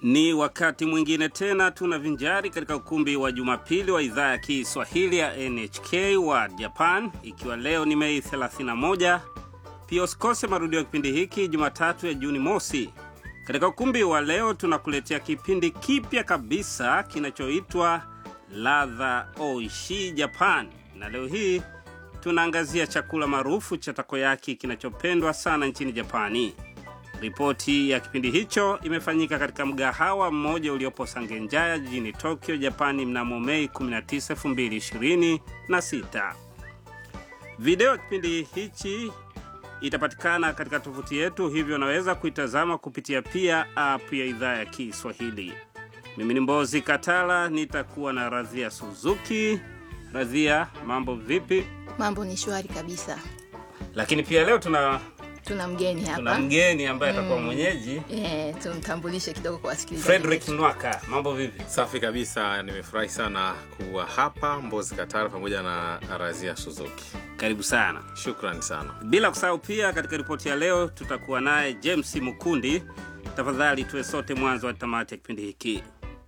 Ni wakati mwingine tena tunavinjari katika ukumbi wa Jumapili wa idhaa ya Kiswahili ya NHK wa Japan, ikiwa leo ni Mei 31. Pia usikose marudio ya kipindi hiki Jumatatu ya Juni mosi. Katika ukumbi wa leo tunakuletea kipindi kipya kabisa kinachoitwa Ladha Oishi Japan, na leo hii tunaangazia chakula maarufu cha takoyaki kinachopendwa sana nchini Japani. Ripoti ya kipindi hicho imefanyika katika mgahawa mmoja uliopo Sangenjaya jijini Tokyo, Japani mnamo Mei 19, 2026. Video ya kipindi hichi itapatikana katika tovuti yetu, hivyo unaweza kuitazama kupitia pia app ya idhaa ya Kiswahili. Mimi ni Mbozi Katala, nitakuwa na Radhia Suzuki. Radhia, mambo vipi? Mambo ni shwari kabisa. Lakini pia leo tuna Tuna mgeni tuna hapa mgeni ambaye atakuwa mwenyeji eh, tumtambulishe kidogo kwa wasikilizaji. Frederick Nwaka. Mambo vipi? Safi kabisa, nimefurahi sana kuwa hapa Mbozi Katara pamoja na Razia Suzuki. Karibu sana. Shukran sana. Bila kusahau pia, katika ripoti ya leo tutakuwa naye James Mukundi. Tafadhali tuwe sote mwanzo wa tamati ya kipindi hiki.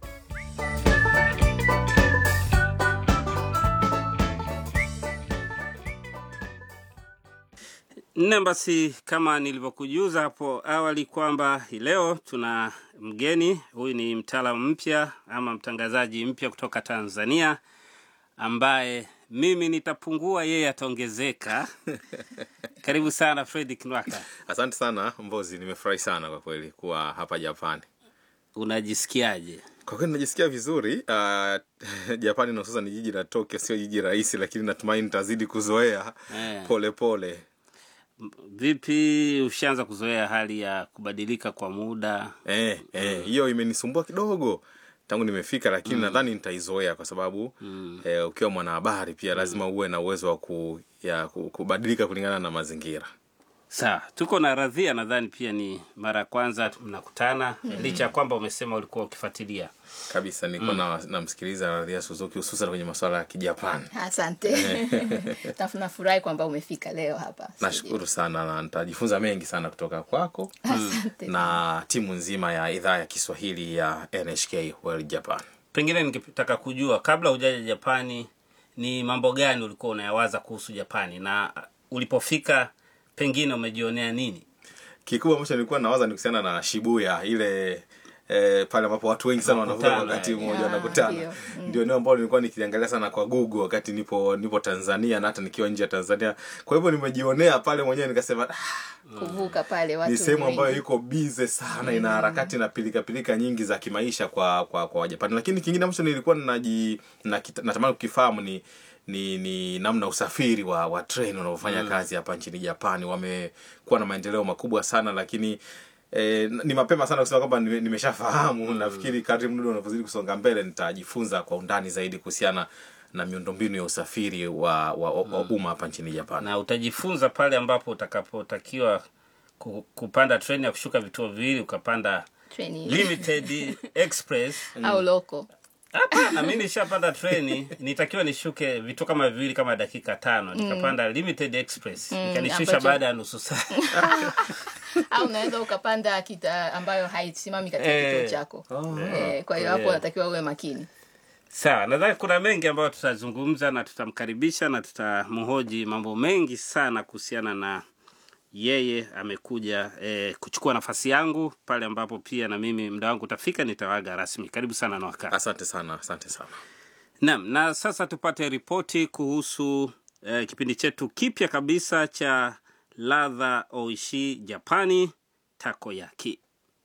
Nne, basi kama nilivyokujuza hapo awali kwamba hii leo tuna mgeni. Huyu ni mtaalamu mpya ama mtangazaji mpya kutoka Tanzania ambaye mimi nitapungua, yeye ataongezeka. Karibu sana Fredrick Nwaka. Asante sana Mbozi, nimefurahi sana kwa kweli kuwa hapa Japani. Unajisikiaje? Kwa kweli najisikia vizuri. Uh, Japani na hususan jiji la Tokyo sio jiji rahisi, lakini natumaini nitazidi kuzoea Eh. pole pole. Vipi, ushaanza kuzoea hali ya kubadilika kwa muda? Eh, eh, hiyo imenisumbua kidogo tangu nimefika, lakini nadhani nitaizoea kwa sababu eh, ukiwa mwanahabari pia lazima uwe na uwezo wa ku, ya, ku- kubadilika kulingana na mazingira. Sawa, tuko na Radhia, nadhani pia ni mara ya kwanza mnakutana, licha ya kwamba umesema ulikuwa ukifuatilia. kabisa nilikuwa na namsikiliza Radhia Suzuki hususan kwenye masuala ya Kijapani. Asante. Nafurahi kwamba umefika leo hapa. Nashukuru sana na nitajifunza mengi sana kutoka kwako Asante. na timu nzima ya idhaa ya Kiswahili ya NHK World Japan. Pengine ningetaka kujua kabla hujaja Japani, ni mambo gani ulikuwa unayawaza kuhusu Japani, na ulipofika pengine umejionea nini? Kikubwa ambacho nilikuwa nawaza ni kuhusiana na Shibuya ile eh, pale ambapo watu wengi sana wanavuka Wanakutana, wakati eh. mmoja Ah, wanakutana. ndio. Ndio eneo ambalo nilikuwa nikiliangalia sana kwa Google wakati nipo nipo Tanzania na hata nikiwa nje ya Tanzania. Kwa hivyo nimejionea pale mwenyewe nikasema ah, Kuvuka pale watu ni sehemu wengi. ambayo iko bize sana ina harakati na pilika pilika nyingi za kimaisha kwa kwa kwa Wajapani. Lakini kingine ambacho nilikuwa naji nakita- natamani kukifahamu ni ni, ni namna usafiri wa wa treni unaofanya kazi hapa nchini Japani. Wamekuwa na maendeleo makubwa sana, lakini eh, ni mapema sana kusema kwamba nime- nimeshafahamu. Nafikiri kadri muda unavyozidi kusonga mbele nitajifunza kwa undani zaidi kuhusiana na miundombinu ya usafiri wa wa, wa umma hapa nchini Japani. na utajifunza pale ambapo utakapotakiwa ku- kupanda treni ya kushuka vituo viwili ukapanda Treni limited express au loko. hapana mi nishapanda treni nitakiwa nishuke vituo kama viwili kama dakika tano nikapanda limited express ikanishusha ambacho- baada ya nusu saa au unaweza ukapanda kita ambayo haisimami katika Eh. kituo chako. Eh, kwa hiyo hapo Eh. unatakiwa uwe makini. sawa nadhani kuna mengi ambayo tutazungumza na tutamkaribisha na tutamhoji mambo mengi sana kuhusiana na yeye amekuja eh, kuchukua nafasi yangu pale ambapo pia na mimi muda wangu utafika nitawaga rasmi karibu sana na wakati Asante sana, asante sana. Naam, na sasa tupate ripoti kuhusu eh, kipindi chetu kipya kabisa cha ladha oishi Japani takoyaki.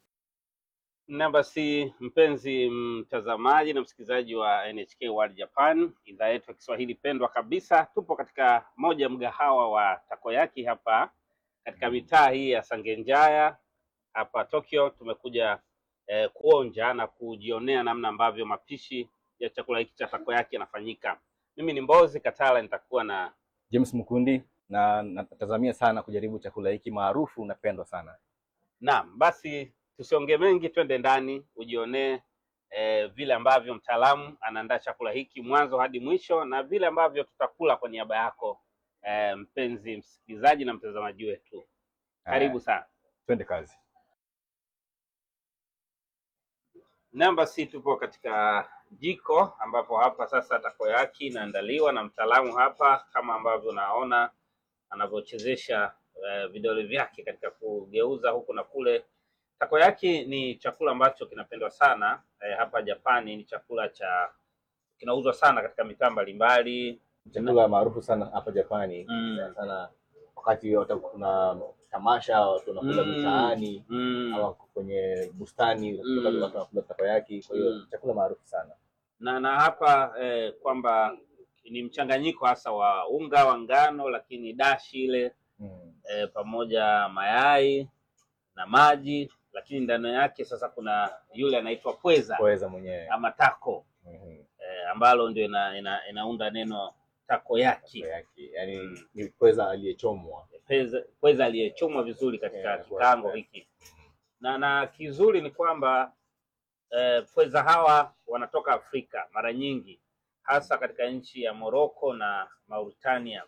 Na basi, mpenzi mtazamaji na msikilizaji wa NHK World Japan, idhaa yetu ya Kiswahili pendwa kabisa, tupo katika moja ya mgahawa wa takoyaki hapa katika mitaa hii ya Sangenjaya hapa Tokyo. Tumekuja eh, kuonja na kujionea namna ambavyo mapishi ya chakula hiki cha takoyaki yanafanyika. Mimi ni Mbozi Katala, nitakuwa na James Mkundi na natazamia sana kujaribu chakula hiki maarufu napendwa sana. Naam, basi tusiongee mengi, twende ndani ujionee eh, vile ambavyo mtaalamu anaandaa chakula hiki mwanzo hadi mwisho na vile ambavyo tutakula kwa niaba yako eh, mpenzi msikilizaji na mtazamaji wetu. Karibu sana. Twende kazi. Namba si tupo katika jiko ambapo hapa sasa takoyaki inaandaliwa na mtaalamu hapa, kama ambavyo unaona anavyochezesha eh, vidole vyake katika kugeuza huku na kule. Takoyaki ni chakula ambacho kinapendwa sana eh, hapa Japani. Ni chakula cha kinauzwa sana katika mitaa mbalimbali. Chakula maarufu sana hapa Japani Mm. sana sana wakati wata- kuna tamasha watu wanakula Mm. mitaani Mm. au kwenye bustani Mm. watu wanakula takoyaki. Kwa hiyo Mm. chakula maarufu sana. na na hapa eh, kwamba ni mchanganyiko hasa wa unga wa ngano, lakini dashi ile Mm. eh, pamoja mayai na maji, lakini ndani yake sasa kuna yule anaitwa pweza Pweza mwenyewe. ama tako Mhm. eh, ambalo ndio ina, ina, inaunda neno takoyaki, Takoyaki. Yaani Mm. ni pweza aliyechomwa. pweza, pweza aliyechomwa vizuri katika Yeah, kikango pweza. hiki, na na kizuri ni kwamba eh, pweza hawa wanatoka Afrika mara nyingi, hasa katika nchi ya Morocco na Mauritania,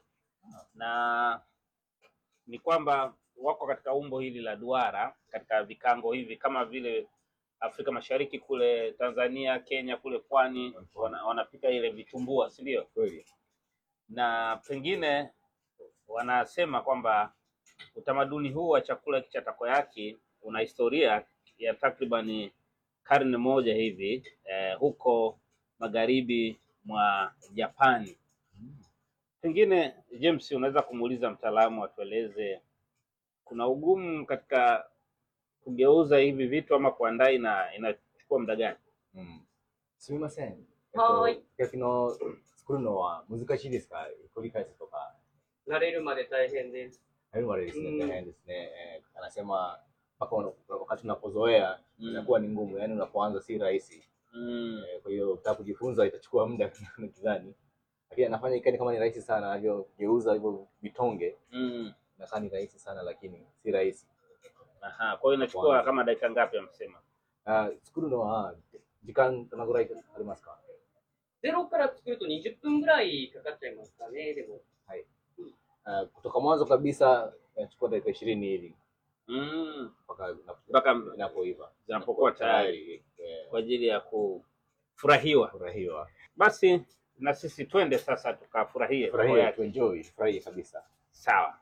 na ni kwamba wako katika umbo hili la duara katika vikango hivi kama vile Afrika Mashariki kule Tanzania, Kenya kule pwani wana, wanapika ile vitumbua, si ndio? Kweli. Na pengine wanasema kwamba utamaduni huu wa chakula hiki cha takoyaki una historia ya takribani karne moja hivi eh, huko magharibi mwa Japani. Pengine James, unaweza kumuuliza mtaalamu atueleze kuna ugumu katika kugeuza hivi vitu ama kuandaa, ina inachukua muda gani? うんすみません。えっはーいと、焼きの作るのは難しいですか繰り返すとか。 慣れるまで大変です。 Hayo waleですね、 Mm. 大変ですね。Eh, anasema mpaka una- wakati unapozoea inakuwa ni ngumu, yaani unapoanza si rahisi. Mm. Eh, Kwa hiyo ukitaka kujifunza itachukua muda nadhani, lakini anafanya ikani kama ni rahisi sana, anavyogeuza hivyo vitonge Mm. inakaa ni rahisi sana, lakini si rahisi. Aha, kwa hiyo inachukua Kwanza. kama dakika ngapi amesema? Ah,作るのは時間どのぐらいありますかゼロから作ると20分ぐらいかかっちゃいますかね、でも。 Ah, kutoka mwanzo kabisa inachukua dakika ishirini hivi Mm. mpaka inapo- Mpaka inapoiva zinapokuwa tayari eh, kwa ajili ya kufurahiwa. furahiwa Basi na sisi twende sasa tukafurahie furahia takoyaki. tuenjoy furahie kabisa Sawa.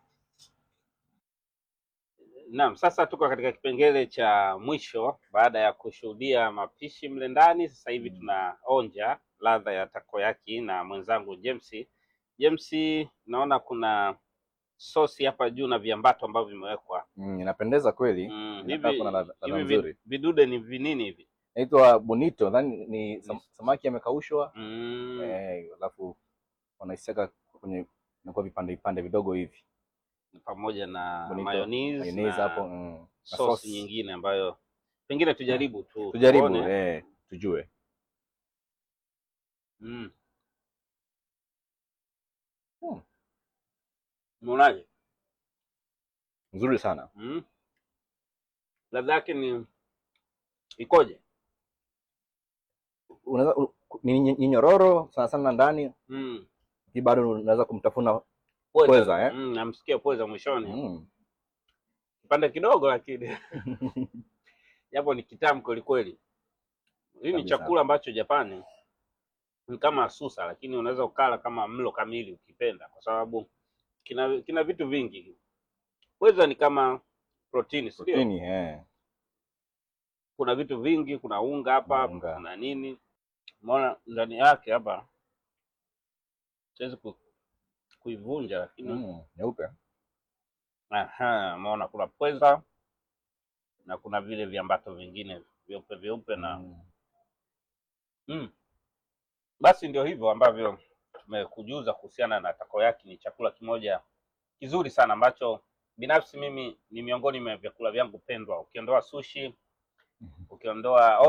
Naam, sasa tuko katika kipengele cha mwisho baada ya kushuhudia mapishi mle ndani. Sasa hivi tunaonja ladha ya takoyaki na mwenzangu James. James, naona kuna sosi hapa juu na viambato ambavyo vimewekwa. mm, inapendeza kweli Mm, Inakaa hivi kuna ladha- ladha hivi nzuri. vi- vidude ni vinini hivi? inaitwa bonito nadhani ni sam, samaki amekaushwa Mm. eh, alafu wanaiseka kwenye inakuwa vipande vipande vidogo hivi pamoja na Bonito, mayonnaise mayonnaise na hapo mm, na sosi sauce. nyingine ambayo pengine tujaribu tu tujaribu tuone. eh, tujue Mm. Hmm. Umeonaje? nzuri sana Mm. Ladha yake ni ikoje? unaweza u- ni ni- ni nyororo sana sana ndani Mm. hii bado unaweza kumtafuna Pweza. Pweza, eh? Mm, namsikia pweza mwishoni. mm. Kipande kidogo lakini japo ni kitamu kweli kweli. Hii ni Kabisa. chakula ambacho Japani ni kama susa, lakini unaweza ukala kama mlo kamili ukipenda, kwa sababu kina kina vitu vingi. Pweza ni kama protini, si ndio? protini eh. kuna vitu vingi, kuna unga hapa, Kuna unga. kuna nini, umeona ndani yake hapa. Siwezi ku, kuivunja lakini mm. nyeupe aha, umeona kuna pweza na kuna vile viambato vingine vyeupe vyeupe na mm. mm. Basi ndio hivyo ambavyo tumekujuza kuhusiana na takoyaki. Ni chakula kimoja kizuri sana ambacho binafsi mimi ni miongoni mwa vyakula vyangu pendwa, ukiondoa sushi, ukiondoa